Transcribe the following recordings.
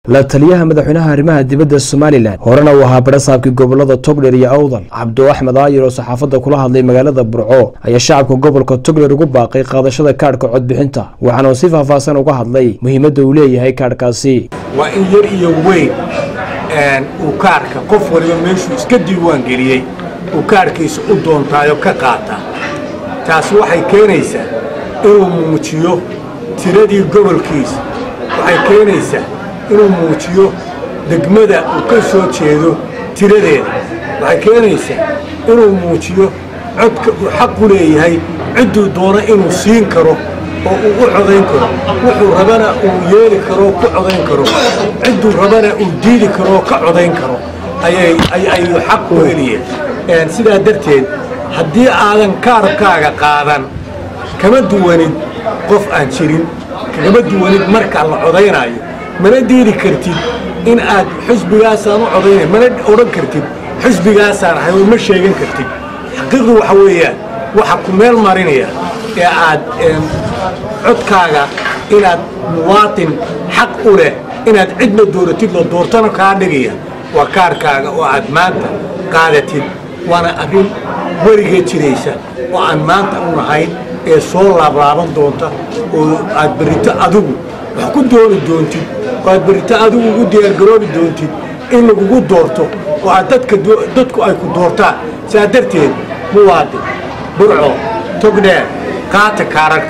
la taliyaha madaxweynaha arrimaha dibadda somalilan horena uu ahaa barasaabkii gobolada togdher iyo awdal cabdo axmed aayir oo saxaafadda kula hadlay magaalada burco ayaa shacabka gobolka togdher ugu baaqay qaadashada kaadhka codbixinta waxaana uu si faahfaahsan uga hadlay muhiimadda uu leeyahay kaadhkaasi waa in yar iyo weyn uu kaarhka qof waliba meeshuu iska diiwaan geliyey uu kaarhkiisa u doontaayo ka qaataa taasi waxay keenaysaa inuu muujiyo tiradii gobolkiisa waxay keenaysaa inuu muujiyo degmada uu ka soo jeedo tiradeeda waxay keenaysaa inuu muujiyo codka uu xaq u leeyahay cidduu doono inuu siin karo oo uu u codayn karo wuxuu rabana uu yeeli karoo ku codayn karo cidduu rabana uu diidi karoo ka codayn karo ayayuu xaq u heliyeen sidaa darteed haddii aadan kaarkaaga qaadan kama duwanid qof aan jirin kagama duwanid markaa la codaynaayo mana diidi kartid in aad xusbigaasaan u codaynay mana odhan kartid xusbigaasaan ahay ma sheegan kartid xaqiiqdu waxa weeyaan waxa ku meel marinaya ee aad codkaaga inaad muwaatin xaq u leh inaad cidna dooratid loo doortana kaa dhigaya waa kaarkaaga oo aad maanta qaadatid waana arrin weligeed jiraysa oo aan maanta u nahayn ee soo laablaaban doonta oo aad berrito adigu wax ku dooni doontid oo aad berrito adigu ugu diyaargaroobi doontid in lagugu doorto oo aad dadku ay ku doortaan saa darteed muwaadin burco togdheer qaata kaararka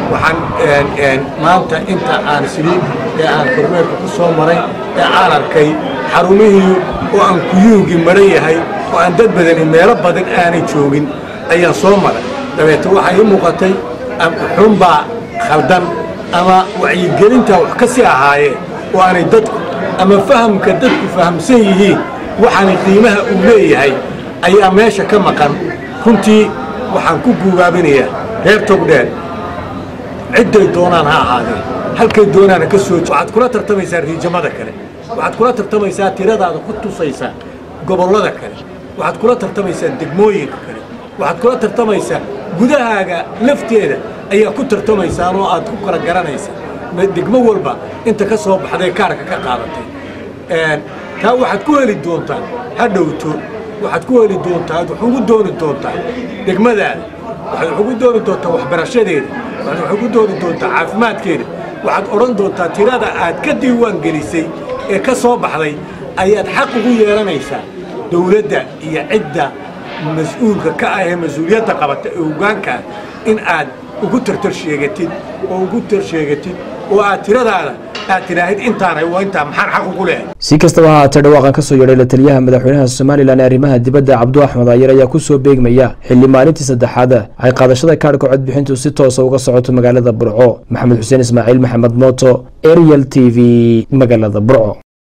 waxaan maanta inta aan siliib ee aan kormeerka ku soo maray ee aan arkay xarumihii oo aan kuyuugii maran yahay oo aan dad badani meelo badan aanay joogin ayaan soo maray dabeete waxaa ii muuqatay xunbaa khaldan ama wacyigelintaa wax ka sii ahaayeen oo aanay dadku ama fahamka dadku fahamsan yihiin waxaanay qiimaha uu leeyahay ayaa meesha ka maqan runtii waxaan ku guubaabinayaa reer togdheer cidday doonaan ha ahaadeen halkay doonaana ka soo waxaad kula tartamaysaa riijamada kale waxaad kula tartamaysaa tiradaada ku tusaysaa gobollada kale waxaad kula tartamaysaa degmooyinka kale waxaad kula tartamaysaa gudahaaga lafteeda ayaa ku tartamaysaan oo aad ku kala garanaysaa degmo walba inta ka soo baxday kaarka ka qaadatay taa waxaad ku heli doontaa ha dhowto waxaad ku heli doontaa ad wax ugu dooni doontaa degmadaada waxaad wax ugu dooni doontaa waxbarashadeeda waxaad wax ugu dooni doontaa caafimaadkeeda waxaad odhan doontaa tirada aad ka diiwaan gelisay ee ka soo baxday ayaad xaq ugu yeelanaysaa dawladda iyo cidda mas-uulka ka ah ee mas-uuliyadda qabata ee hogaankaa in aad ugu tartar sheegatid oo ugu tar sheegatid oo aad tiradaada aad tidhaahid intaanay waa intaa maxaan xaq ugu leehay si kastaba ha haatee dhawaaqan ka soo yeedhay la taliyaha madaxweynaha somalilan ee arrimaha dibadda cabdu axmed aayar ayaa ku soo beegmaya xilli maalintii saddexaad ay qaadashada kaadhka codbixintu si toosa uga socoto magaalada burco maxamed xuseen ismaaciil maxamed mooto ariel t v magaalada burco